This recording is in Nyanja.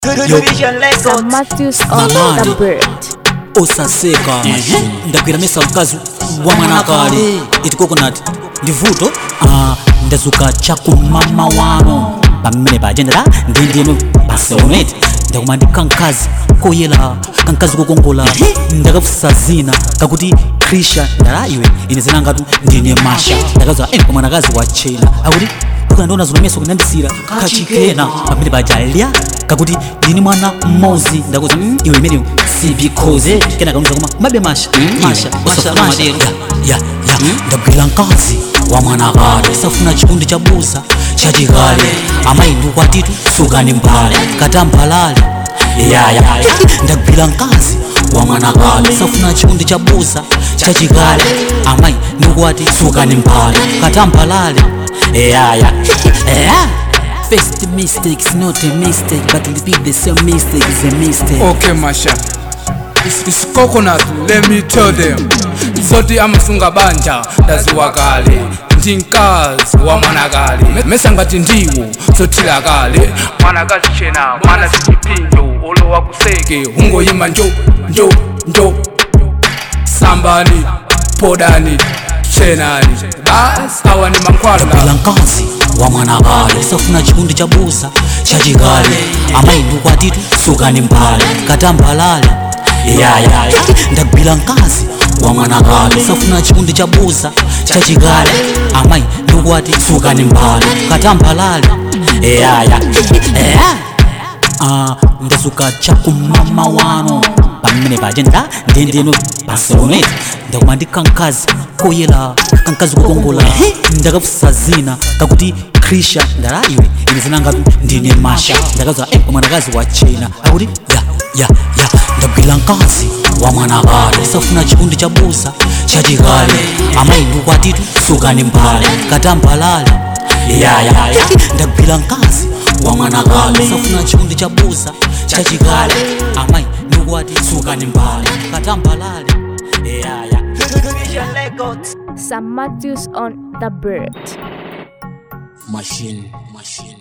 Sam Matthews on Mamani. the bird. osaseka ndagwira mesa mkazi wa mwanakale iti coconut ndi vuto ah, ndazuka chakumama wano pamene pajendera ndindinu paseoneti ndakuma ndi kankazi koyela kankazi kokongola ndakafusa zina kakuti krisha ndala iwe ine zinangatu ndine masha ndakaza ene kwa mwanakazi wa chena akuti ukandiona zilomeso kunandisira kachikena pamene pajalya kakuti ndini mwana mmozi ndakuza mm, iwe imeneyo sibikoze kena kanuza koma mabe masha masha masha, masha masha. ya ya ya ndagwira mkazi wa mwanakale safuna chikundi cha busa chachikale amayi kwatitu sukani mbale katambalale ya ya ndagwira mkazi wa mwanakale safuna chikundi cha busa chachikale amayi ndikwati sukani mbale katambalale ya ya ya First mistake is not a mistake, but repeat the same mistake is a mistake. Okay, Masha. It's, it's coconut, let me tell them. Zoti amasunga banja ndaziwa kale ndinkazi wa mwanakale Me- mesa ngati ndiwo zotila kale mwanakazi chena mwana zichipinjo olowa kuseke ungoyima njo njo njo sambani podani chenani basi awa ni mankhwala bila mkazi wa mwanakale safuna chikundi cha busa chachikale amayi ndikwatitu sukani mbale katambalale yaya ndagwira mkazi wa mwanakale safuna chikundi cha busa chachikale amayi ndikwati sukani mbale katambalale yaya Ah, ndazuka chakumama wano pamene pajenda ndendeno paseoneti ndakuma ndi kankazi koyela kankazi kokongola ndakafusa zina kakuti krisha ndala iwe ine zinangatu ndine masha ndakaza eh, mwanakazi wa chena akuti ya ya ya ndagwira mkazi wa mwanakale safuna chikundi cha busa chachikale amayi ndikwatitu sukani mbale katambalale ya ya ya ndagwira mkazi wa mwanakale safuna chikundi cha busa chachikale amayi ndikwati sukani mbale katambalale ya ya Sam Matthews on the bird. machine machine